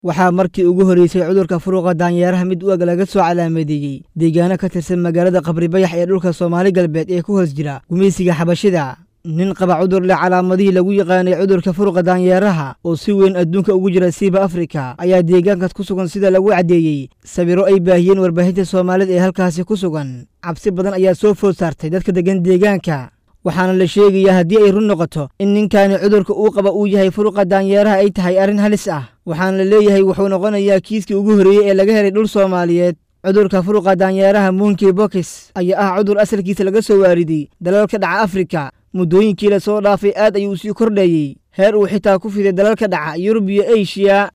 waxaa markii ugu horreysay cudurka furuqa daanyeeraha mid u eg laga soo calaamadeeyey deegaano ka tirsan magaalada qabribayax ee dhulka soomaali galbeed ee ku hoos jira gumaysiga xabashida nin qaba cudur leh calaamadihii lagu yaqaanay cudurka furuqa daanyeeraha oo si weyn adduunka ugu jira siiba afrika ayaa deegaankaas ku sugan sida lagu caddeeyey sawiro ay baahiyeen warbaahinta soomaalida ee halkaasi ku sugan cabsi badan ayaa soo food saartay dadka deggan deegaanka waxaana la sheegayaa haddii ay run noqoto in ninkaani cudurka uu qaba uu yahay furuqa daanyeeraha ay tahay arrin halis ah waxaana la leeyahay wuxuu noqonayaa kiiskii ugu horreeyey ee laga helay dhul soomaaliyeed cudurka furuqa daanyeeraha monkey bokis ayaa ah cudur asalkiisa laga soo waariday dalalka dhaca afrika muddooyinkii la soo dhaafay aad ayuu sii kordhayey heer uu xitaa ku fiday dalalka dhaca yurub iyo eshiya